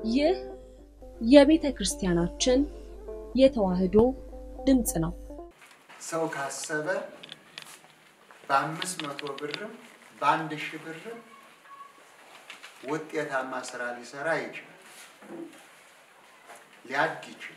ይህ የቤተ ክርስቲያናችን የተዋሕዶ ድምፅ ነው። ሰው ካሰበ በአምስት መቶ ብርም በአንድ ሺህ ብርም ውጤታማ ስራ ሊሰራ ይችላል፣ ሊያድግ ይችላል።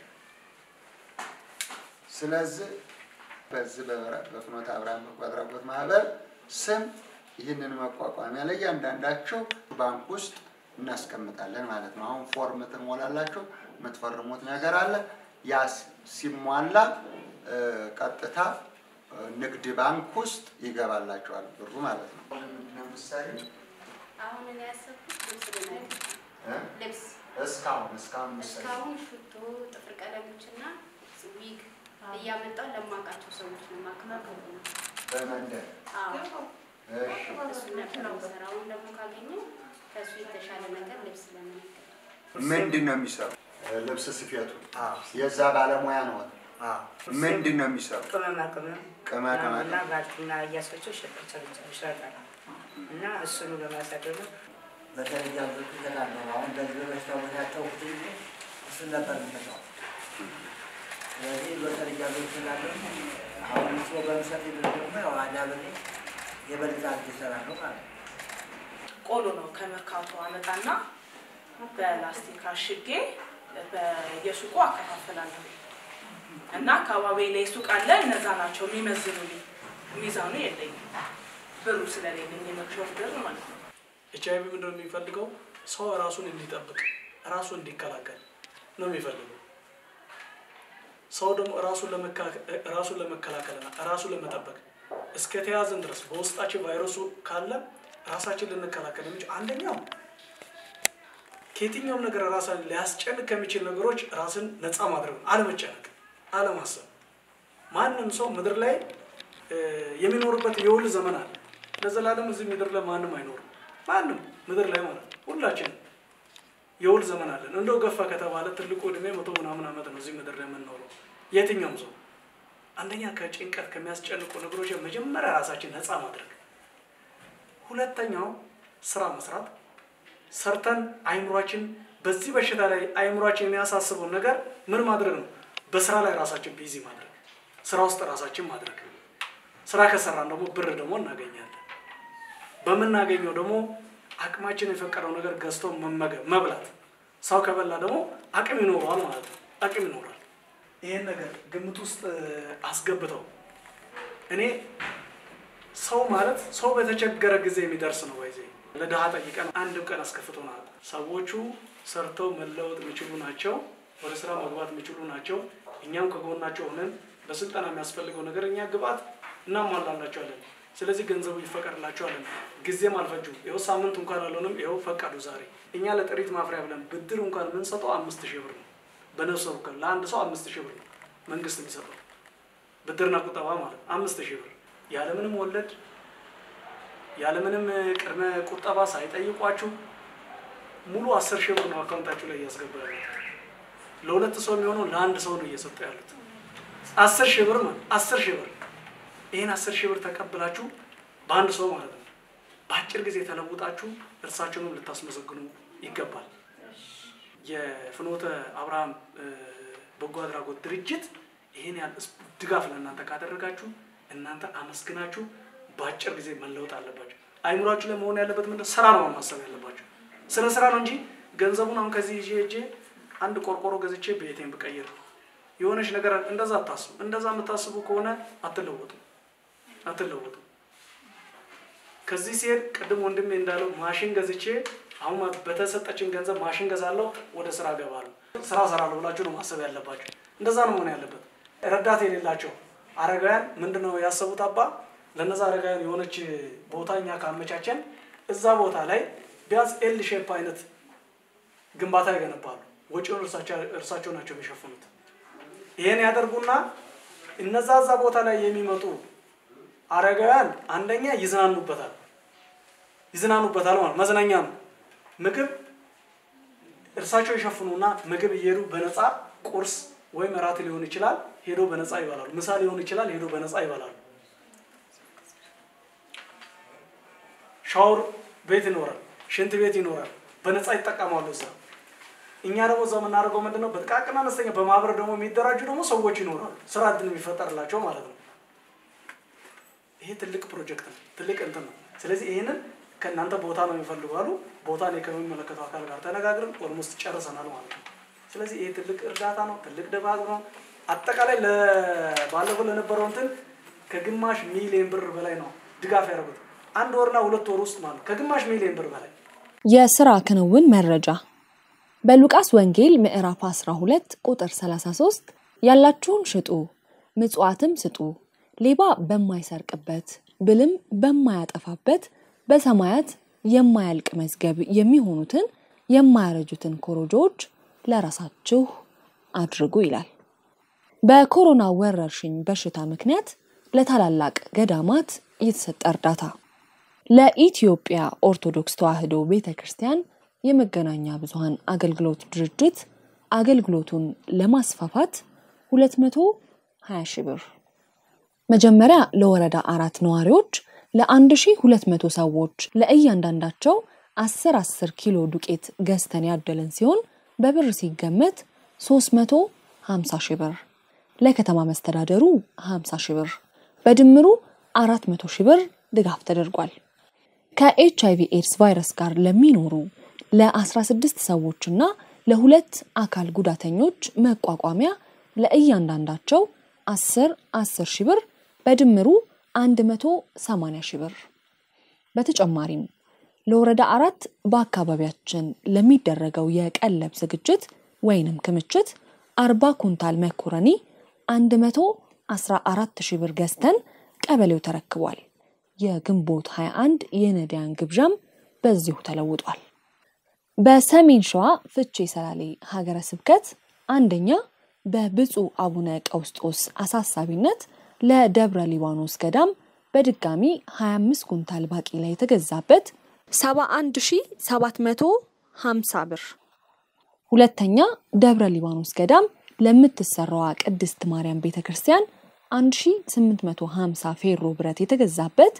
ስለዚህ በዚህ በፍኖተ አብርሃም በጎ አድራጎት ማህበር ስም ይህንን መቋቋሚያ ለእያንዳንዳቸው ባንክ ውስጥ እናስቀምጣለን ማለት ነው። አሁን ፎርም ትሞላላችሁ፣ የምትፈርሙት ነገር አለ። ያ ሲሟላ ቀጥታ ንግድ ባንክ ውስጥ ይገባላቸዋል ብሩ ማለት ነው። ምሳሌ አሁን እኔ ያሰብኩት ልብስ ልነግር ልብስ እስካሁን እስካሁን ምሳሌ እስካሁን ሽቶ፣ ጥፍር ቀለሞችና ዊግ እያመጣው ለማውቃቸው ሰዎች ነው ማከፋፈሉ ነው። በመንደር አዎ እሺ፣ እሱ ነበር የምሰራው። አሁን ደግሞ ካገኘው ከእሱ የተሻለ ነገር ልብስ ለመነገር ምንድን ነው የሚሰሩ? ልብስ ስፌቱ የዛ ባለሙያ ነው። ምንድን ነው የሚሰሩ? ቅመማ ቅመም ቅመማ ቅመም እና ባልትና እያስፈጩ ይሸጣል እና እሱኑ ለማሳደግ ነው። በተለይ ያሉት ይገላሉ። አሁን በዚህ በበሽታ ቦታቸው እሱን ነበር የሚሰጠው። ስለዚህ በተለይ ያሉት ይገላሉ። አሁን እሱ በምሰጥ ብር ደግሞ ያው አዳብሬ የበለጠ አድርጌ እሰራለሁ ማለት ነው። ቆሎ ነው ከመርካቶ አመጣና በላስቲክ አሽጌ በየሱቁ አከፋፍላለሁ እና አካባቢ ላይ ሱቅ አለ። እነዛ ናቸው የሚመዝኑልኝ። ሚዛኑ የለኝም ብሩ ስለሌለኝ የመክሸፍ ብር ማለት ነው። ኤች አይቪ ምንድን ነው የሚፈልገው? ሰው ራሱን እንዲጠብቅ ራሱን እንዲከላከል ነው የሚፈልገው። ሰው ደግሞ ራሱን ራሱን ለመከላከልና ራሱን ለመጠበቅ እስከ ተያዝን ድረስ በውስጣችን ቫይረሱ ካለ ራሳችን ልንከላከል የሚችል አንደኛው ከየትኛውም ነገር ራሳን ሊያስጨንቅ ከሚችል ነገሮች ራስን ነፃ ማድረግ ነው። አለመጨነቅ፣ አለማሰብ። ማንም ሰው ምድር ላይ የሚኖርበት የውል ዘመን አለ። ለዘላለም እዚህ ምድር ላይ ማንም አይኖርም። ማንም ምድር ላይ ማለት ነው። ሁላችንም የውል ዘመን አለን። እንደው ገፋ ከተባለ ትልቁ እድሜ መቶ ምናምን ዓመት ነው እዚህ ምድር ላይ የምንኖረው። የትኛውም ሰው አንደኛ ከጭንቀት ከሚያስጨንቁ ነገሮች መጀመሪያ ራሳችን ነፃ ማድረግ፣ ሁለተኛው ስራ መስራት ሰርተን አይምሯችን በዚህ በሽታ ላይ አይምሯችን የሚያሳስበውን ነገር ምን ማድረግ ነው? በስራ ላይ ራሳችን ቢዚ ማድረግ፣ ስራ ውስጥ ራሳችን ማድረግ። ስራ ከሰራን ደግሞ ብር ደግሞ እናገኛለን። በምናገኘው ደግሞ አቅማችን የፈቀደው ነገር ገዝቶ መመገብ መብላት። ሰው ከበላ ደግሞ አቅም ይኖረዋል ማለት ነው። አቅም ይኖራል። ይህን ነገር ግምት ውስጥ አስገብተው እኔ ሰው ማለት ሰው በተቸገረ ጊዜ የሚደርስ ነው። ወይዜ ለድሃ ጠይቀን አንድም ቀን አስከፍቶናል። ሰዎቹ ሰርተው መለወጥ የሚችሉ ናቸው። ወደ ስራ መግባት የሚችሉ ናቸው። እኛም ከጎናቸው ሆነን በስልጠና የሚያስፈልገው ነገር እኛ ግብአት እናሟላላቸዋለን። ስለዚህ ገንዘቡ ይፈቀድላቸዋለን። ጊዜም አልፈጁም። ይኸው ሳምንት እንኳን አልሆንም። ይኸው ፈቀዱ ዛሬ። እኛ ለጥሪት ማፍሪያ ብለን ብድር እንኳን የምንሰጠው አምስት ሺህ ብር ነው። በነፍሰ ወከፍ ለአንድ ሰው አምስት ሺህ ብር ነው መንግስት የሚሰጠው ብድርና ቁጠባ ማለት አምስት ሺህ ብር ያለምንም ወለድ ያለምንም ቅድመ ቁጠባ ሳይጠይቋችሁ ሙሉ አስር ሺህ ብር ነው አካውንታችሁ ላይ እያስገባ ያሉት። ለሁለት ሰው የሚሆነው ለአንድ ሰው ነው እየሰጡ ያሉት። አስር ሺህ ብር ማለት አስር ሺህ ብር ይህን አስር ሺህ ብር ተቀብላችሁ በአንድ ሰው ማለት ነው በአጭር ጊዜ ተለውጣችሁ እርሳችሁንም ልታስመሰግኑ ይገባል። የፍኖተ አብርሃም በጎ አድራጎት ድርጅት ይህን ያህል ድጋፍ ለእናንተ ካደረጋችሁ እናንተ አመስግናችሁ በአጭር ጊዜ መለወጥ አለባቸው። አይምሯችሁ ላይ መሆን ያለበት ምንድን ስራ ነው ማሰብ ያለባቸው። ስለ ስራ ነው እንጂ ገንዘቡን አሁን ከዚህ ይዤ ሄጄ አንድ ቆርቆሮ ገዝቼ ቤቴን ብቀይር የሆነች ነገር እንደዛ አታስቡ። እንደዛ የምታስቡ ከሆነ አትለወጡም አትለወጡም። ከዚህ ሲሄድ ቅድም ወንድሜ እንዳለው ማሽን ገዝቼ አሁን በተሰጠችን ገንዘብ ማሽን ገዛለሁ፣ ወደ ስራ ገባለሁ፣ ስራ ሰራለሁ ብላችሁ ነው ማሰብ ያለባችሁ። እንደዛ ነው መሆን ያለበት። ረዳት የሌላቸው አረጋውያን ምንድን ነው ያሰቡት? አባ ለነዛ አረጋውያን የሆነች ቦታ እኛ ካመቻቸን እዛ ቦታ ላይ ቢያንስ ኤል ሼፕ አይነት ግንባታ ይገነባሉ። ወጪውን እርሳቸው ናቸው የሚሸፍኑት። ይሄን ያደርጉና እነዛ እዛ ቦታ ላይ የሚመጡ አረጋውያን አንደኛ ይዝናኑበታል ይዝናኑበታል ማለት መዝናኛ ነው። ምግብ እርሳቸው ይሸፍኑና ምግብ እየሄዱ በነፃ ቁርስ ወይም እራት ሊሆን ይችላል ሄዶ በነፃ ይበላሉ። ምሳ ሊሆን ይችላል ሄዶ በነፃ ይበላሉ። ሻወር ቤት ይኖራል፣ ሽንት ቤት ይኖራል። በነፃ ይጠቀማሉ እዛ። እኛ ደግሞ እዛ የምናደርገው ምንድን ነው? በጥቃቅን አነስተኛ በማህበር ደግሞ የሚደራጁ ደግሞ ሰዎች ይኖራሉ፣ ስራ እድል የሚፈጠርላቸው ማለት ነው። ይሄ ትልቅ ፕሮጀክት ነው፣ ትልቅ እንትን ነው። ስለዚህ ይህንን ከእናንተ ቦታ ነው የሚፈልጉ አሉ። ቦታ እኔ ከሚመለከተው አካል ጋር ተነጋግረን ኦልሞስት ጨርሰናል ማለት ነው። ስለዚህ ይሄ ትልቅ እርዳታ ነው፣ ትልቅ ድባብ ነው። አጠቃላይ ባለፈው ለነበረው እንትን ከግማሽ ሚሊዮን ብር በላይ ነው ድጋፍ ያደረጉት አንድ ወርና ሁለት ወር ውስጥ ማለት ከግማሽ ሚሊዮን ብር በላይ የስራ ክንውን መረጃ በሉቃስ ወንጌል ምዕራፍ 12 ቁጥር 33 ያላችሁን ሽጡ፣ ምጽዋትም ስጡ፣ ሌባ በማይሰርቅበት ብልም በማያጠፋበት በሰማያት የማያልቅ መዝገብ የሚሆኑትን የማያረጁትን ኮረጆዎች ለራሳችሁ አድርጉ ይላል። በኮሮና ወረርሽኝ በሽታ ምክንያት ለታላላቅ ገዳማት የተሰጠ እርዳታ ለኢትዮጵያ ኦርቶዶክስ ተዋሕዶ ቤተ ክርስቲያን የመገናኛ ብዙኃን አገልግሎት ድርጅት አገልግሎቱን ለማስፋፋት 220 ሺህ ብር መጀመሪያ ለወረዳ አራት ነዋሪዎች ለ1200 ሰዎች ለእያንዳንዳቸው 10 10 ኪሎ ዱቄት ገዝተን ያደለን ሲሆን በብር ሲገመት 350 ሺህ ብር ለከተማ መስተዳደሩ 50 ሺህ ብር በድምሩ 400 ሺህ ብር ድጋፍ ተደርጓል። ከኤች አይቪ ኤድስ ቫይረስ ጋር ለሚኖሩ ለ16 ሰዎችና ለሁለት አካል ጉዳተኞች መቋቋሚያ ለእያንዳንዳቸው 10 10 ሺህ ብር በድምሩ 180 ሺህ ብር። በተጨማሪም ለወረዳ አራት በአካባቢያችን ለሚደረገው የቀለብ ዝግጅት ወይንም ክምችት 40 ኩንታል መኮረኒ 114 ሺህ ብር ገዝተን ቀበሌው ተረክቧል። የግንቦት 21 የነዳያን ግብዣም በዚሁ ተለውጧል። በሰሜን ሸዋ ፍቼ ሰላሌ ሀገረ ስብከት አንደኛ በብፁዕ አቡነ ቀውስጦስ አሳሳቢነት ለደብረ ሊባኖስ ገዳም በድጋሚ 25 ኩንታል ባቄላ የተገዛበት 71750 ብር። ሁለተኛ ደብረ ሊባኖስ ገዳም ለምትሰራዋ ቅድስት ማርያም ቤተ ክርስቲያን 1850 ፌሮ ብረት የተገዛበት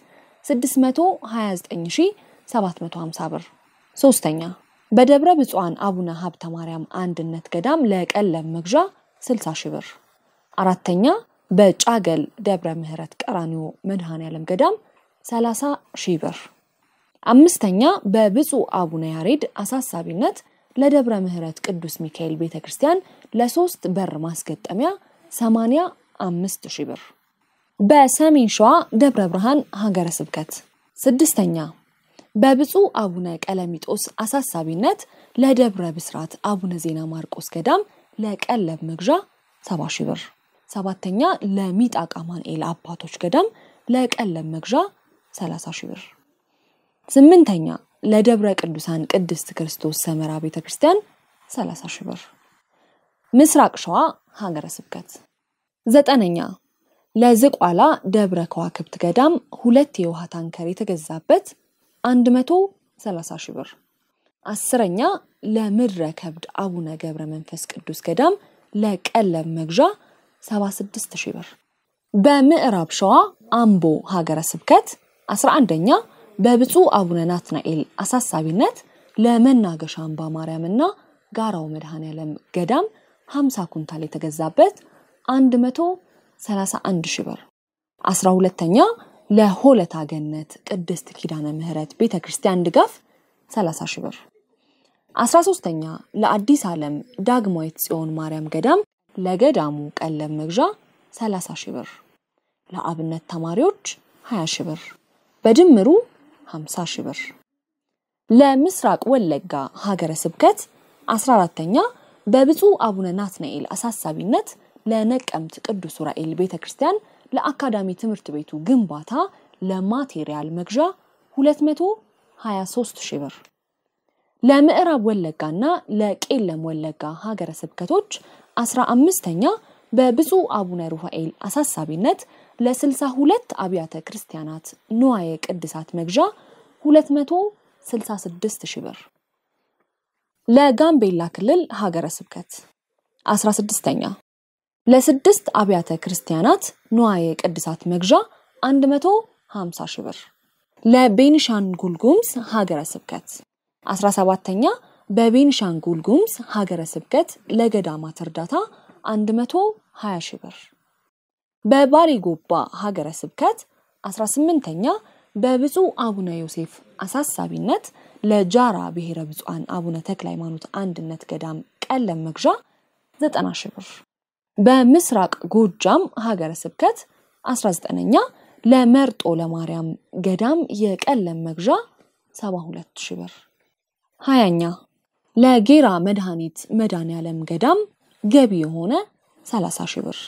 629750 ብር። ሶስተኛ በደብረ ብፁዓን አቡነ ሀብተ ማርያም አንድነት ገዳም ለቀለብ መግዣ 60 ሺህ ብር። አራተኛ በጫገል ደብረ ምሕረት ቀራኒዮ መድኃኔ ዓለም ገዳም 30 ሺህ ብር። አምስተኛ በብፁዕ አቡነ ያሬድ አሳሳቢነት ለደብረ ምሕረት ቅዱስ ሚካኤል ቤተ ክርስቲያን ለሶስት በር ማስገጠሚያ 85 ሺህ ብር። በሰሜን ሸዋ ደብረ ብርሃን ሀገረ ስብከት ስድስተኛ በብፁዕ አቡነ ቀለሚጦስ አሳሳቢነት ለደብረ ብስራት አቡነ ዜና ማርቆስ ገዳም ለቀለብ መግዣ 70 ሺህ ብር። ሰባተኛ ለሚጣቃ ማንኤል አባቶች ገዳም ለቀለብ መግዣ 30 ሺህ ብር። ስምንተኛ ለደብረ ቅዱሳን ቅድስት ክርስቶስ ሰመራ ቤተ ክርስቲያን 30 ሺህ ብር። ምስራቅ ሸዋ ሀገረ ስብከት ዘጠነኛ ለዝቋላ ደብረ ከዋክብት ገዳም ሁለት የውሃ ታንከር የተገዛበት 130 ሺህ ብር። አስረኛ ለምድረ ከብድ አቡነ ገብረ መንፈስ ቅዱስ ገዳም ለቀለብ መግዣ 76 ሺህ ብር። በምዕራብ ሸዋ አምቦ ሀገረ ስብከት 11ኛ በብፁዕ አቡነ ናትናኤል አሳሳቢነት ለመናገሻ አምባ ማርያምና ጋራው መድኃኔ ዓለም ገዳም 50 ኩንታል የተገዛበት 131 ሺህ ብር። 12ኛ ለሆለታ ገነት ቅድስት ኪዳነ ምሕረት ቤተ ክርስቲያን ድጋፍ 30 ሺህ ብር። 13ኛ ለአዲስ ዓለም ዳግማዊት ጽዮን ማርያም ገዳም ለገዳሙ ቀለብ መግዣ 30 ሺህ ብር። ለአብነት ተማሪዎች 20 ሺህ ብር በድምሩ 50 ሺህ ብር። ለምስራቅ ወለጋ ሀገረ ስብከት 14ተኛ በብፁዕ አቡነ ናትናኤል አሳሳቢነት ለነቀምት ቅዱስ ዑራኤል ቤተ ክርስቲያን ለአካዳሚ ትምህርት ቤቱ ግንባታ ለማቴሪያል መግዣ 223 ሺህ ብር። ለምዕራብ ወለጋና ለቄለም ወለጋ ሀገረ ስብከቶች 15ተኛ በብፁዕ አቡነ ሩፋኤል አሳሳቢነት ለ62 አብያተ ክርስቲያናት ንዋየ ቅድሳት መግዣ 266 ሺህ ብር። ለጋምቤላ ክልል ሀገረ ስብከት 16ኛ ለስድስት አብያተ ክርስቲያናት ንዋየ ቅድሳት መግዣ 150 ሺህ ብር። ለቤኒሻንጉል ጉሙዝ ሀገረ ስብከት 17ኛ በቤንሻንጉል ጉሙዝ ሀገረ ስብከት ለገዳማት እርዳታ 120 ሺህ ብር። በባሌ ጎባ ሀገረ ስብከት 18ኛ በብፁዕ አቡነ ዮሴፍ አሳሳቢነት ለጃራ ብሔረ ብፁዓን አቡነ ተክለ ሃይማኖት አንድነት ገዳም ቀለም መግዣ 90 ሺህ ብር። በምስራቅ ጎጃም ሀገረ ስብከት 19ኛ ለመርጦ ለማርያም ገዳም የቀለም መግዣ 72 ሺህ ብር። ሀያኛ ለጌራ መድኃኒት መድኃኔዓለም ገዳም ገቢ የሆነ 30 ሺህ ብር።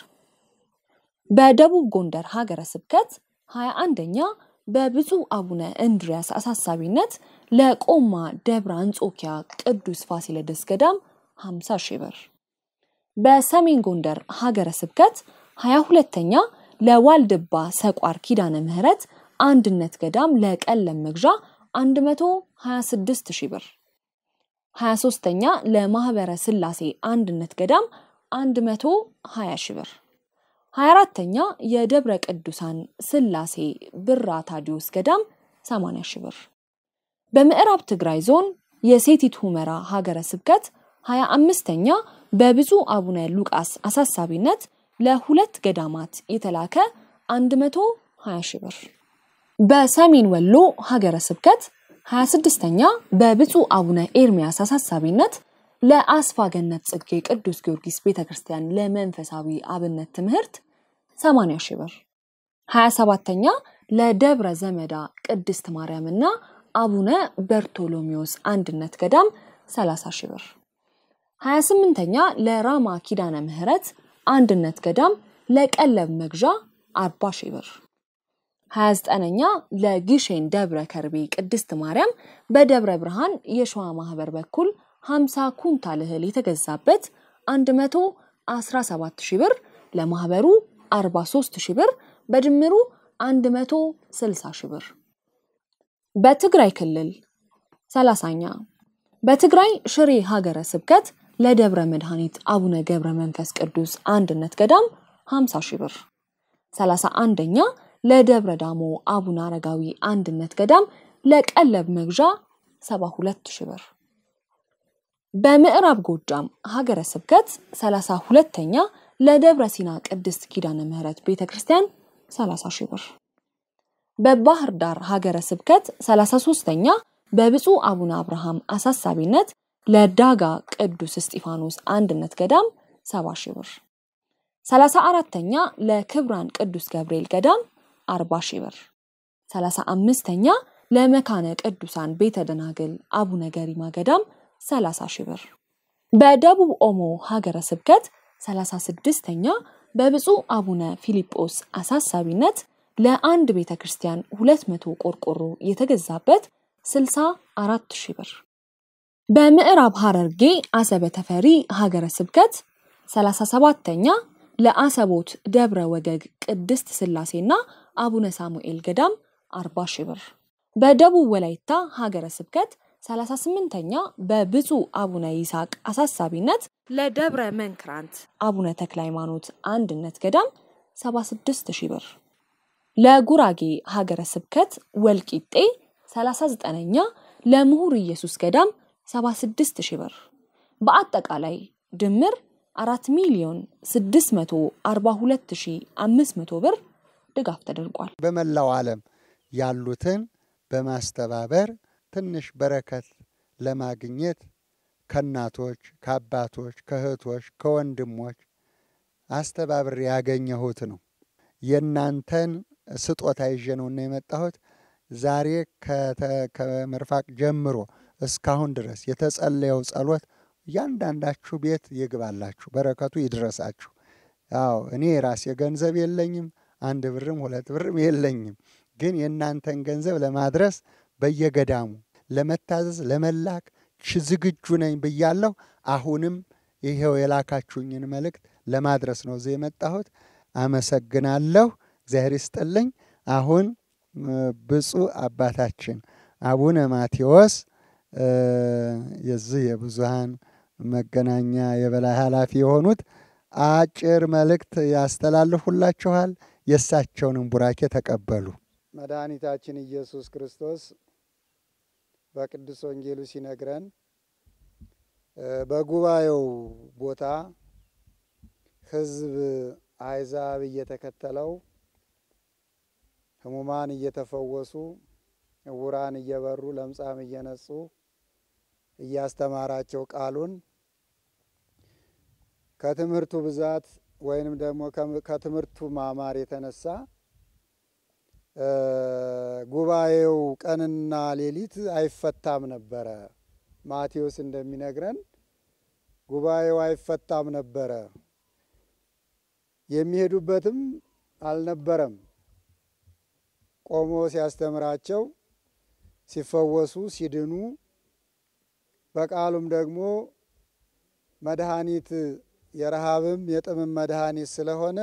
በደቡብ ጎንደር ሀገረ ስብከት 21ኛ በብፁዕ አቡነ እንድሪያስ አሳሳቢነት ለቆማ ደብረ አንጾኪያ ቅዱስ ፋሲለደስ ገዳም 50 ሺህ ብር። በሰሜን ጎንደር ሀገረ ስብከት 22ኛ ለዋልድባ ሰቋር ኪዳነ ምህረት አንድነት ገዳም ለቀለም መግዣ 126 ሺህ ብር። 23ኛ ለማህበረ ስላሴ አንድነት ገዳም 120 ሺህ ብር። 24ተኛ የደብረ ቅዱሳን ስላሴ ብራ ታዲዮስ ገዳም 80 ሺህ ብር። በምዕራብ ትግራይ ዞን የሴቲት ሁመራ ሀገረ ስብከት 25ተኛ በብፁዕ አቡነ ሉቃስ አሳሳቢነት ለሁለት ገዳማት የተላከ 120 ሺህ ብር። በሰሜን ወሎ ሀገረ ስብከት 26ኛ በብፁዕ አቡነ ኤርሚያስ አሳሳቢነት ለአስፋ ገነት ጽጌ ቅዱስ ጊዮርጊስ ቤተ ክርስቲያን ለመንፈሳዊ አብነት ትምህርት 80 ሺህ ብር። 27ተኛ ለደብረ ዘመዳ ቅድስት ማርያምና አቡነ በርቶሎሜዎስ አንድነት ገዳም 30 ሺህ ብር። 28ተኛ ለራማ ኪዳነ ምህረት አንድነት ገዳም ለቀለብ መግዣ 40 ሺህ ብር። 29ኛ ለጊሼን ደብረ ከርቤ ቅድስት ማርያም በደብረ ብርሃን የሸዋ ማህበር በኩል 50 ኩንታል እህል የተገዛበት 117 ሺህ ብር ለማህበሩ 43 ሺህ ብር በድምሩ 160 ሺህ ብር። በትግራይ ክልል 30ኛ በትግራይ ሽሬ ሀገረ ስብከት ለደብረ መድኃኒት አቡነ ገብረ መንፈስ ቅዱስ አንድነት ገዳም 50 ሺህ ብር። 31ኛ ለደብረ ዳሞ አቡነ አረጋዊ አንድነት ገዳም ለቀለብ መግዣ 72 ሺህ ብር። በምዕራብ ጎጃም ሀገረ ስብከት 32ኛ ለደብረ ሲና ቅድስት ኪዳነ ምህረት ቤተ ክርስቲያን 30 ሺህ ብር። በባህር ዳር ሀገረ ስብከት 33ኛ በብፁዕ አቡነ አብርሃም አሳሳቢነት ለዳጋ ቅዱስ እስጢፋኖስ አንድነት ገዳም 70 ሺህ ብር። 34ተኛ ለክብራን ቅዱስ ገብርኤል ገዳም 40 ሺህ ብር። 35ተኛ ለመካነ ቅዱሳን ቤተ ደናግል አቡነ ገሪማ ገዳም 30 ሺህ ብር። በደቡብ ኦሞ ሀገረ ስብከት 36ተኛ በብፁዕ አቡነ ፊልጶስ አሳሳቢነት ለአንድ ቤተ ክርስቲያን 200 ቆርቆሮ የተገዛበት 64 ሺህ ብር። በምዕራብ ሐረርጌ አሰበ ተፈሪ ሀገረ ስብከት 37ተኛ ለአሰቦት ደብረ ወገግ ቅድስት ስላሴና አቡነ ሳሙኤል ገዳም 40 ሺህ ብር። በደቡብ ወላይታ ሀገረ ስብከት 38ኛ በብፁዕ አቡነ ይስሐቅ አሳሳቢነት ለደብረ መንክራንት አቡነ ተክለ ሃይማኖት አንድነት ገዳም 76 ሺህ ብር። ለጉራጌ ሀገረ ስብከት ወልቂጤ 39ኛ ለምሁር ኢየሱስ ገዳም 76 ሺህ ብር። በአጠቃላይ ድምር 4 ሚሊዮን 642500 ብር ድጋፍ ተደርጓል። በመላው ዓለም ያሉትን በማስተባበር ትንሽ በረከት ለማግኘት ከእናቶች፣ ከአባቶች፣ ከእህቶች፣ ከወንድሞች አስተባብሬ ያገኘሁት ነው። የእናንተን ስጦታ ይዤ ነውና የመጣሁት። ዛሬ ከምርፋቅ ጀምሮ እስካሁን ድረስ የተጸለየው ጸሎት እያንዳንዳችሁ ቤት ይግባላችሁ፣ በረከቱ ይድረሳችሁ። ያው እኔ የራሴ ገንዘብ የለኝም፣ አንድ ብርም ሁለት ብርም የለኝም። ግን የእናንተን ገንዘብ ለማድረስ በየገዳሙ ለመታዘዝ ለመላክ ዝግጁ ነኝ ብያለሁ። አሁንም ይሄው የላካችሁኝን መልእክት ለማድረስ ነው እዚህ የመጣሁት። አመሰግናለሁ። እግዚአብሔር ይስጥልኝ። አሁን ብፁዕ አባታችን አቡነ ማቴዎስ የዚህ የብዙሃን መገናኛ የበላይ ኃላፊ የሆኑት አጭር መልእክት ያስተላልፉላችኋል። የእሳቸውንም ቡራኬ ተቀበሉ። መድኃኒታችን ኢየሱስ ክርስቶስ በቅዱስ ወንጌሉ ሲነግረን በጉባኤው ቦታ ሕዝብ አሕዛብ እየተከተለው ሕሙማን እየተፈወሱ ዕውራን እየበሩ ለምጻም እየነጹ እያስተማራቸው ቃሉን ከትምህርቱ ብዛት ወይንም ደግሞ ከትምህርቱ ማማር የተነሳ ጉባኤው ቀንና ሌሊት አይፈታም ነበረ። ማቴዎስ እንደሚነግረን ጉባኤው አይፈታም ነበረ። የሚሄዱበትም አልነበረም። ቆሞ ሲያስተምራቸው ሲፈወሱ፣ ሲድኑ በቃሉም ደግሞ መድኃኒት የረሃብም የጥምም መድኃኒት ስለሆነ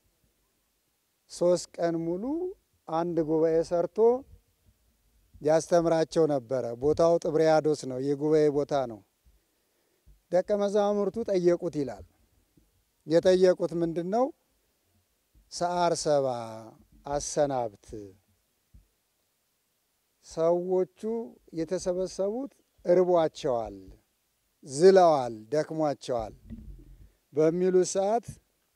ሶስት ቀን ሙሉ አንድ ጉባኤ ሰርቶ ያስተምራቸው ነበረ። ቦታው ጥብርያዶስ ነው፣ የጉባኤ ቦታ ነው። ደቀ መዛሙርቱ ጠየቁት ይላል። የጠየቁት ምንድን ነው? ሰዓር ሰባ አሰናብት። ሰዎቹ የተሰበሰቡት እርቧቸዋል፣ ዝለዋል፣ ደክሟቸዋል በሚሉ ሰዓት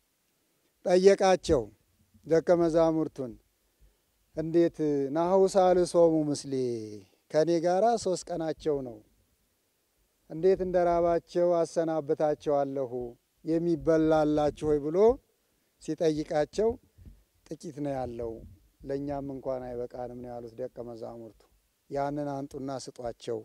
ጠየቃቸው ደቀ መዛሙርቱን እንዴት ናሁ ሳልሶሙ ምስሌ ከእኔ ጋራ ሶስት ቀናቸው ነው። እንዴት እንደ ራባቸው አሰናብታቸዋለሁ የሚበላላችሁ ሆይ ብሎ ሲጠይቃቸው ጥቂት ነው ያለው፣ ለእኛም እንኳን አይበቃንም ነው ያሉት ደቀ መዛሙርቱ። ያንን አንጡና ስጧቸው፣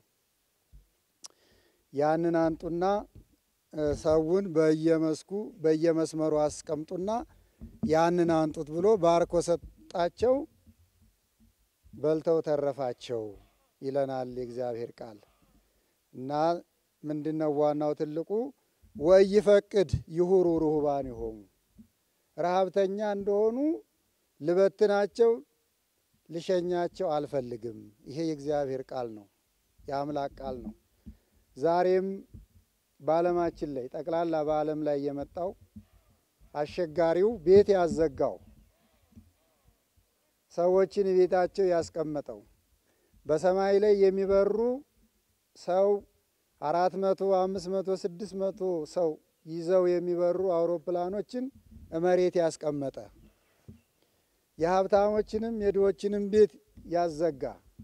ያንን አንጡና ሰውን በየመስኩ በየመስመሩ አስቀምጡና ያንን አንጡት ብሎ ባርኮ ሰጣቸው። በልተው ተረፋቸው ይለናል የእግዚአብሔር ቃል እና ምንድን ነው ዋናው ትልቁ ወይፈቅድ ይሁሩ ርሁባን ይሆሙ ረሀብተኛ እንደሆኑ ልበትናቸው ልሸኛቸው አልፈልግም። ይሄ የእግዚአብሔር ቃል ነው፣ የአምላክ ቃል ነው። ዛሬም በዓለማችን ላይ ጠቅላላ በዓለም ላይ የመጣው አስቸጋሪው ቤት ያዘጋው ሰዎችን ቤታቸው ያስቀመጠው በሰማይ ላይ የሚበሩ ሰው አራት መቶ አምስት መቶ ስድስት መቶ ሰው ይዘው የሚበሩ አውሮፕላኖችን መሬት ያስቀመጠ የሀብታሞችንም የድሆችንም ቤት ያዘጋ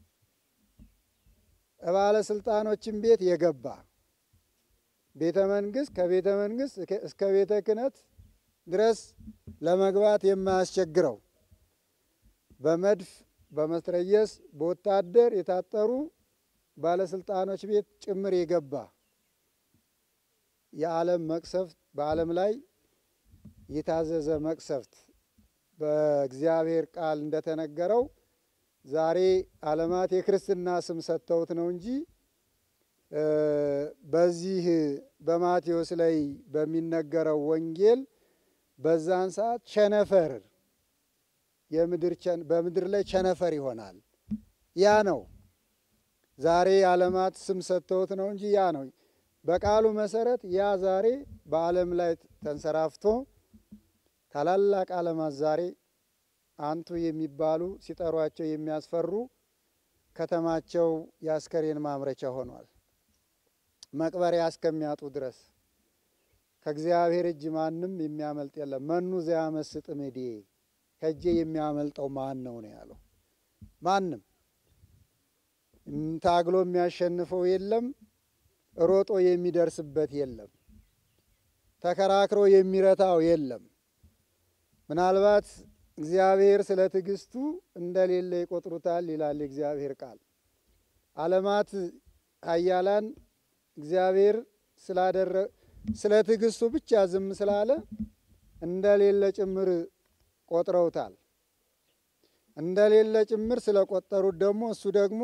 ባለስልጣኖችን ቤት የገባ ቤተ መንግስት ከቤተ መንግስት እስከ ቤተ ክህነት ድረስ ለመግባት የማያስቸግረው በመድፍ በመትረየስ በወታደር የታጠሩ ባለስልጣኖች ቤት ጭምር የገባ የዓለም መቅሰፍት በዓለም ላይ የታዘዘ መቅሰፍት በእግዚአብሔር ቃል እንደተነገረው ዛሬ ዓለማት የክርስትና ስም ሰጥተውት ነው እንጂ በዚህ በማቴዎስ ላይ በሚነገረው ወንጌል በዛን ሰዓት ቸነፈር በምድር ላይ ቸነፈር ይሆናል። ያ ነው ዛሬ ዓለማት ስም ሰጥተውት ነው እንጂ ያ ነው በቃሉ መሰረት ያ ዛሬ በዓለም ላይ ተንሰራፍቶ ታላላቅ ዓለማት ዛሬ አንቱ የሚባሉ ሲጠሯቸው የሚያስፈሩ ከተማቸው የአስከሬን ማምረቻ ሆኗል። መቅበሪያ እስከሚያጡ ድረስ ከእግዚአብሔር እጅ ማንም የሚያመልጥ የለም። መኑ ዘያመስጥ እምኔ ከእጄ የሚያመልጠው ማን ነው ነው ያለው። ማንም ታግሎ የሚያሸንፈው የለም። ሮጦ የሚደርስበት የለም። ተከራክሮ የሚረታው የለም። ምናልባት እግዚአብሔር ስለ ትዕግስቱ እንደሌለ ይቆጥሩታል ይላል የእግዚአብሔር ቃል። ዓለማት ኃያላን እግዚአብሔር ስላደረ ስለ ትዕግስቱ ብቻ ዝም ስላለ እንደሌለ ጭምር ቆጥረውታል። እንደሌለ ጭምር ስለቆጠሩት ደግሞ እሱ ደግሞ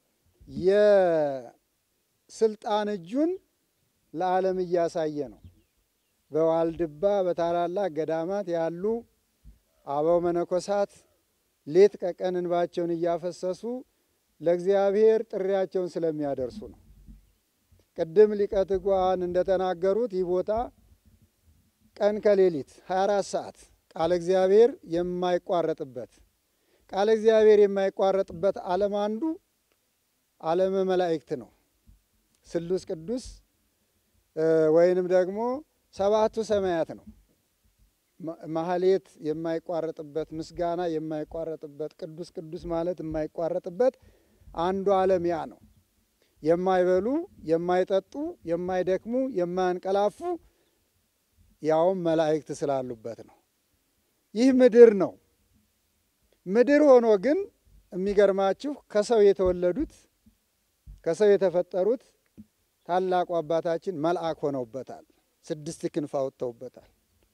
የስልጣን እጁን ለዓለም እያሳየ ነው። በዋልድባ በታላላቅ ገዳማት ያሉ አበው መነኮሳት ሌት ከቀን እንባቸውን እያፈሰሱ ለእግዚአብሔር ጥሪያቸውን ስለሚያደርሱ ነው። ቅድም ሊቀ ትጉሃን እንደተናገሩት ይህ ቦታ ቀን ከሌሊት 24 ሰዓት ቃለ እግዚአብሔር የማይቋረጥበት ቃለ እግዚአብሔር የማይቋረጥበት ዓለም አንዱ ዓለመ መላእክት ነው። ስሉስ ቅዱስ ወይንም ደግሞ ሰባቱ ሰማያት ነው። ማህሌት የማይቋረጥበት ምስጋና የማይቋረጥበት ቅዱስ ቅዱስ ማለት የማይቋረጥበት አንዱ ዓለም ያ ነው። የማይበሉ የማይጠጡ የማይደክሙ የማያንቀላፉ ያውም መላእክት ስላሉበት ነው። ይህ ምድር ነው። ምድር ሆኖ ግን የሚገርማችሁ ከሰው የተወለዱት ከሰው የተፈጠሩት ታላቁ አባታችን መልአክ ሆነውበታል። ስድስት ክንፍ አውጥተውበታል።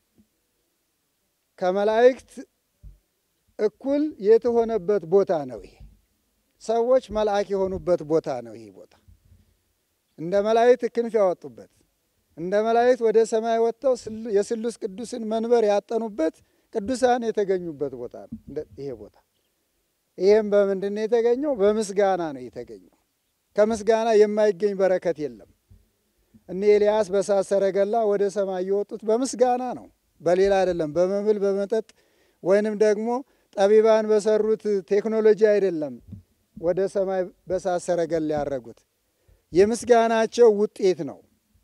ከመላእክት እኩል የተሆነበት ቦታ ነው ይሄ። ሰዎች መልአክ የሆኑበት ቦታ ነው ይሄ ቦታ። እንደ መላእክት ክንፍ ያወጡበት፣ እንደ መላእክት ወደ ሰማይ ወጥተው የስሉስ ቅዱስን መንበር ያጠኑበት፣ ቅዱሳን የተገኙበት ቦታ ነው ይሄ ቦታ። ይህም በምንድን ነው የተገኘው? በምስጋና ነው የተገኘው። ከምስጋና የማይገኝ በረከት የለም። እነ ኤልያስ በእሳት ሰረገላ ወደ ሰማይ የወጡት በምስጋና ነው፣ በሌላ አይደለም። በመብል በመጠጥ ወይንም ደግሞ ጠቢባን በሰሩት ቴክኖሎጂ አይደለም ወደ ሰማይ በእሳት ሰረገላ ያረጉት የምስጋናቸው ውጤት ነው።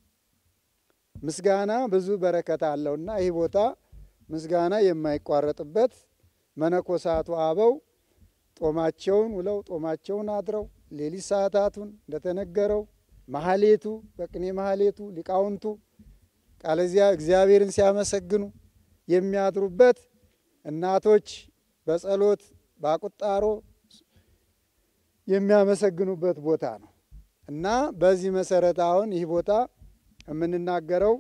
ምስጋና ብዙ በረከት አለውና ይህ ቦታ ምስጋና የማይቋረጥበት መነኮሳቱ አበው ጦማቸውን ውለው ጦማቸውን አድረው ሌሊት ሰዓታቱን እንደተነገረው ማህሌቱ በቅኔ ማህሌቱ ሊቃውንቱ ቃለዚያ እግዚአብሔርን ሲያመሰግኑ የሚያድሩበት እናቶች በጸሎት በቁጣሮ የሚያመሰግኑበት ቦታ ነው እና በዚህ መሰረት አሁን ይህ ቦታ የምንናገረው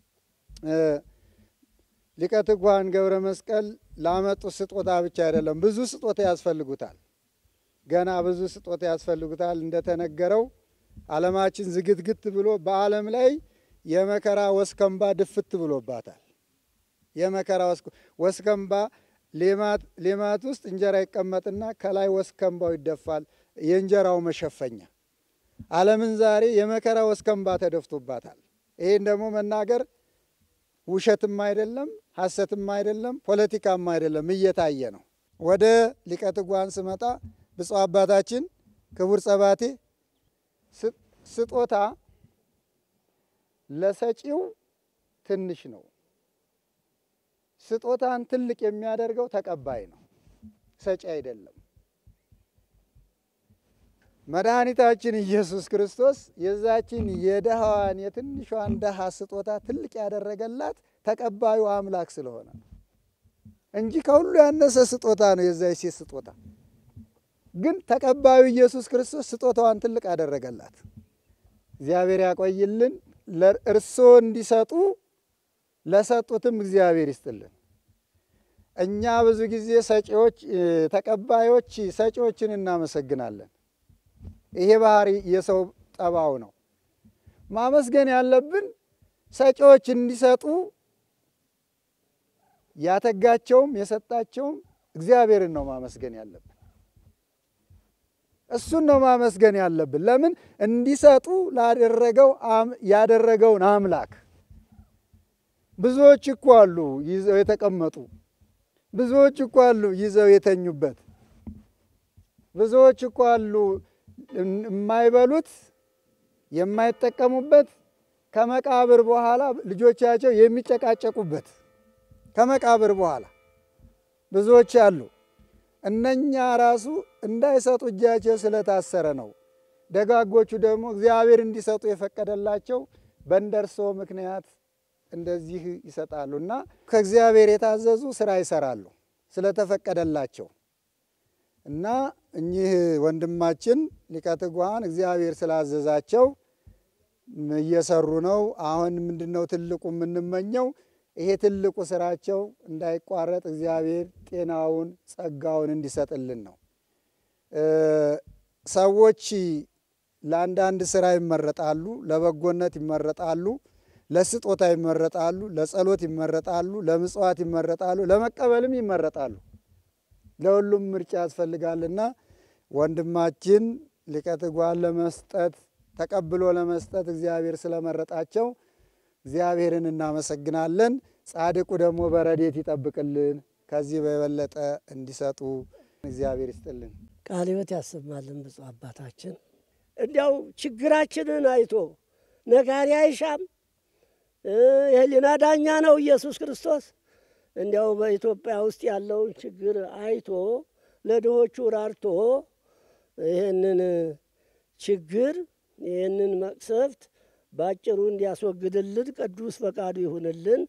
ሊቀ ትጉሃን ገብረ መስቀል ላመጡት ስጦታ ብቻ አይደለም፣ ብዙ ስጦታ ያስፈልጉታል። ገና ብዙ ስጦታ ያስፈልጉታል። እንደተነገረው ዓለማችን ዝግትግት ብሎ በዓለም ላይ የመከራ ወስከምባ ድፍት ብሎባታል። የመከራ ወስከምባ ሌማት ውስጥ እንጀራ ይቀመጥና ከላይ ወስከምባው ይደፋል፣ የእንጀራው መሸፈኛ። ዓለምን ዛሬ የመከራ ወስከምባ ተደፍቶባታል። ይህን ደግሞ መናገር ውሸትም አይደለም፣ ሐሰትም አይደለም፣ ፖለቲካም አይደለም፣ እየታየ ነው። ወደ ሊቀ ትጉሃን ስመጣ ብፁዕ አባታችን ክቡር ጸባቴ ስጦታ ለሰጪው ትንሽ ነው። ስጦታን ትልቅ የሚያደርገው ተቀባይ ነው፣ ሰጪ አይደለም። መድኃኒታችን ኢየሱስ ክርስቶስ የዛችን የድሃዋን የትንሿን ድሃ ስጦታ ትልቅ ያደረገላት ተቀባዩ አምላክ ስለሆነ ነው እንጂ ከሁሉ ያነሰ ስጦታ ነው የዛች ሴት ስጦታ። ግን ተቀባዩ ኢየሱስ ክርስቶስ ስጦታዋን ትልቅ አደረገላት። እግዚአብሔር ያቆይልን። እርስዎ እንዲሰጡ ለሰጡትም እግዚአብሔር ይስጥልን። እኛ ብዙ ጊዜ ሰጪዎች፣ ተቀባዮች ሰጪዎችን እናመሰግናለን። ይሄ ባህሪ የሰው ጠባው ነው። ማመስገን ያለብን ሰጪዎች እንዲሰጡ ያተጋቸውም የሰጣቸውም እግዚአብሔርን ነው ማመስገን ያለብን። እሱን ነው ማመስገን ያለብን። ለምን እንዲሰጡ ላደረገው ያደረገውን አምላክ። ብዙዎች እኮ አሉ ይዘው የተቀመጡ፣ ብዙዎች እኮ አሉ ይዘው የተኙበት፣ ብዙዎች እኮ አሉ የማይበሉት የማይጠቀሙበት ከመቃብር በኋላ ልጆቻቸው የሚጨቃጨቁበት ከመቃብር በኋላ ብዙዎች አሉ። እነኛ ራሱ እንዳይሰጡ እጃቸው ስለታሰረ ነው። ደጋጎቹ ደግሞ እግዚአብሔር እንዲሰጡ የፈቀደላቸው በእንደርሶ ምክንያት እንደዚህ ይሰጣሉ እና ከእግዚአብሔር የታዘዙ ስራ ይሰራሉ ስለተፈቀደላቸው እና እኚህ ወንድማችን ሊቀ ትጉሃን እግዚአብሔር ስላዘዛቸው እየሰሩ ነው። አሁን ምንድን ነው ትልቁ የምንመኘው ይሄ ትልቁ ስራቸው እንዳይቋረጥ እግዚአብሔር ጤናውን ጸጋውን እንዲሰጥልን ነው። ሰዎች ለአንዳንድ ስራ ይመረጣሉ፣ ለበጎነት ይመረጣሉ፣ ለስጦታ ይመረጣሉ፣ ለጸሎት ይመረጣሉ፣ ለምጽዋት ይመረጣሉ፣ ለመቀበልም ይመረጣሉ። ለሁሉም ምርጫ ያስፈልጋልና ወንድማችን ሊቀ ትጉሃን ለመስጠት ተቀብሎ ለመስጠት እግዚአብሔር ስለመረጣቸው እግዚአብሔርን እናመሰግናለን። ጻድቁ ደግሞ በረዴት ይጠብቅልን፣ ከዚህ በበለጠ እንዲሰጡ እግዚአብሔር ይስጥልን። ቃለ ሕይወት ያሰማልን ብፁዕ አባታችን። እንዲያው ችግራችንን አይቶ ነጋሪ አይሻም፣ የህሊና ዳኛ ነው ኢየሱስ ክርስቶስ። እንዲያው በኢትዮጵያ ውስጥ ያለውን ችግር አይቶ ለድሆቹ ራርቶ ይህንን ችግር ይህንን መቅሰፍት ባጭሩ እንዲያስወግድልን ቅዱስ ፈቃዱ ይሁንልን።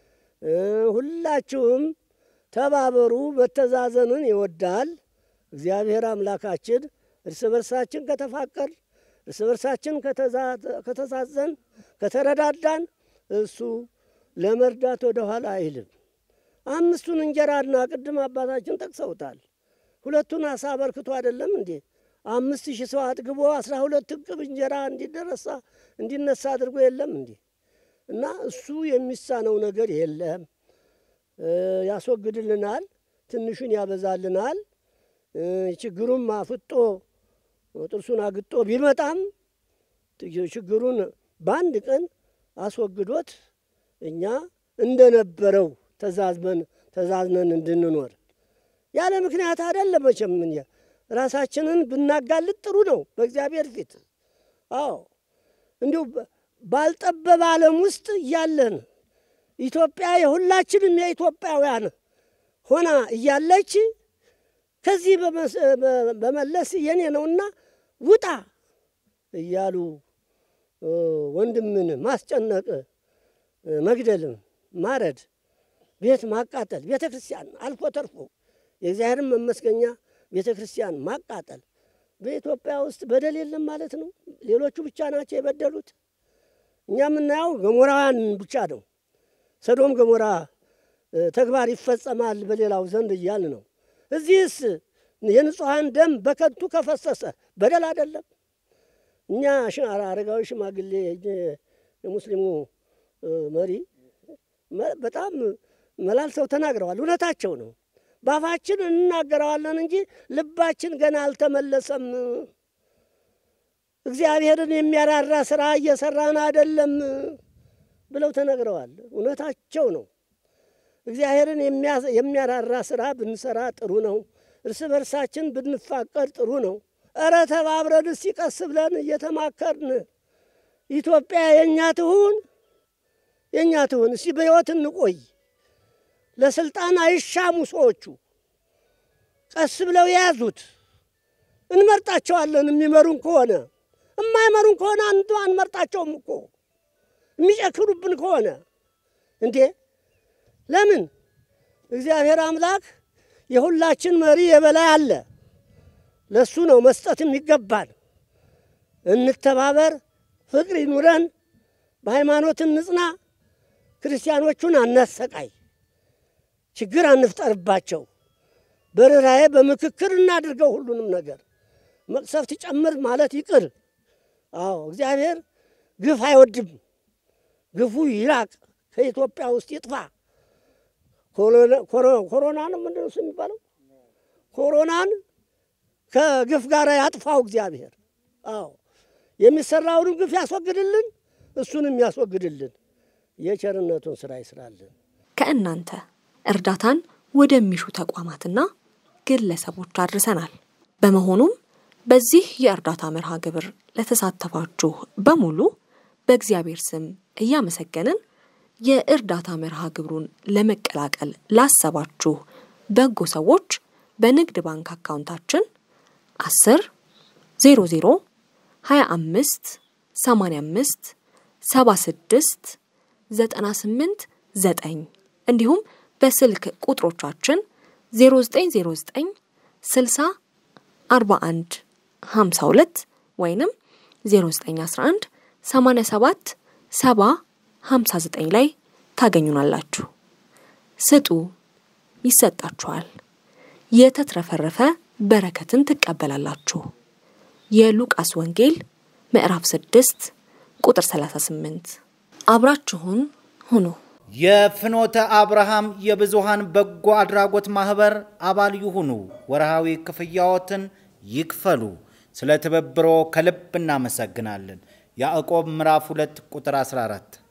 ሁላችሁም ተባበሩ። መተዛዘንን ይወዳል እግዚአብሔር አምላካችን። እርስ በርሳችን ከተፋቀር፣ እርስ በርሳችን ከተዛዘን፣ ከተረዳዳን እሱ ለመርዳት ወደ ኋላ አይልም። አምስቱን እንጀራና ቅድም አባታችን ጠቅሰውታል። ሁለቱን አሳ አበርክቶ አይደለም እንዴ አምስት ሺህ ሰው አጥግቦ አስራ ሁለት እቅብ እንጀራ እንዲደረሳ እንዲነሳ አድርጎ የለም እንዴ? እና እሱ የሚሳነው ነገር የለም። ያስወግድልናል፣ ትንሹን ያበዛልናል። ችግሩም አፍጦ ጥርሱን አግጦ ቢመጣም ችግሩን በአንድ ቀን አስወግዶት እኛ እንደነበረው ተዛዝመን ተዛዝነን እንድንኖር ያለ ምክንያት አይደለም መቼም ራሳችንን ብናጋልጥ ጥሩ ነው በእግዚአብሔር ፊት። አዎ እንዲሁ ባልጠበበ ዓለም ውስጥ እያለን ኢትዮጵያ የሁላችንም የኢትዮጵያውያን ሆና እያለች ከዚህ በመለስ የኔ ነውና ውጣ እያሉ ወንድምን ማስጨነቅ፣ መግደልም፣ ማረድ፣ ቤት ማቃጠል፣ ቤተ ክርስቲያን አልፎ ተርፎ የእግዚአብሔርን መመስገኛ ቤተ ክርስቲያን ማቃጠል በኢትዮጵያ ውስጥ በደል የለም ማለት ነው። ሌሎቹ ብቻ ናቸው የበደሉት። እኛ የምናየው ገሞራውያን ብቻ ነው። ሰዶም ገሞራ ተግባር ይፈጸማል በሌላው ዘንድ እያል ነው። እዚህስ የንጹሐን ደም በከንቱ ከፈሰሰ በደል አይደለም? እኛ አረጋዊ ሽማግሌ የሙስሊሙ መሪ በጣም መላልሰው ተናግረዋል። እውነታቸው ነው። ባፋችን እንናገረዋለን እንጂ ልባችን ገና አልተመለሰም። እግዚአብሔርን የሚያራራ ስራ እየሰራን አይደለም ብለው ተናግረዋል። እውነታቸው ነው። እግዚአብሔርን የሚያራራ ስራ ብንሰራ ጥሩ ነው። እርስ በርሳችን ብንፋቀር ጥሩ ነው። እረ ተባብረን እስቲ ቀስ ብለን እየተማከርን ኢትዮጵያ የእኛ ትሁን የእኛ ትሁን፣ እስቲ በሕይወት እንቆይ። ለስልጣን አይሻሙ ሰዎቹ ቀስ ብለው የያዙት እንመርጣቸዋለን። የሚመሩን ከሆነ የማይመሩን ከሆነ አንዱ አንመርጣቸውም እኮ የሚጨክሩብን ከሆነ እንዴ ለምን? እግዚአብሔር አምላክ የሁላችን መሪ የበላይ አለ። ለሱ ነው መስጠት የሚገባል። እንተባበር፣ ፍቅር ይኑረን፣ በሃይማኖት እንጽና፣ ክርስቲያኖቹን አናሰቃይ፣ ችግር አንፍጠርባቸው። በርኅራኄ በምክክር እናድርገው ሁሉንም ነገር። መቅሰፍት ጨምር ማለት ይቅር። አዎ እግዚአብሔር ግፍ አይወድም። ግፉ ይራቅ፣ ከኢትዮጵያ ውስጥ ይጥፋ። ኮሮና ነው ምንድን ነው የሚባለው? ኮሮናን ከግፍ ጋር ያጥፋው እግዚአብሔር። አዎ የሚሰራውንም ግፍ ያስወግድልን፣ እሱንም ያስወግድልን። የቸርነቱን ስራ ይስራልን። ከእናንተ እርዳታን ወደሚሹ ተቋማትና ግለሰቦች አድርሰናል። በመሆኑም በዚህ የእርዳታ መርሃ ግብር ለተሳተፋችሁ በሙሉ በእግዚአብሔር ስም እያመሰገንን የእርዳታ መርሃ ግብሩን ለመቀላቀል ላሰባችሁ በጎ ሰዎች በንግድ ባንክ አካውንታችን 10 00 25 85 76 98 9 እንዲሁም በስልክ ቁጥሮቻችን 0909 60 41 52 ወይንም 0911 87 70 59 ላይ ታገኙናላችሁ። ስጡ፣ ይሰጣችኋል። የተትረፈረፈ በረከትን ትቀበላላችሁ። የሉቃስ ወንጌል ምዕራፍ 6 ቁጥር 38። አብራችሁን ሁኑ። የፍኖተ አብርሃም የብዙሃን በጎ አድራጎት ማህበር አባል ይሁኑ። ወርሃዊ ክፍያዎትን ይክፈሉ። ስለ ትብብሮ ከልብ እናመሰግናለን። ያዕቆብ ምዕራፍ 2 ቁጥር 14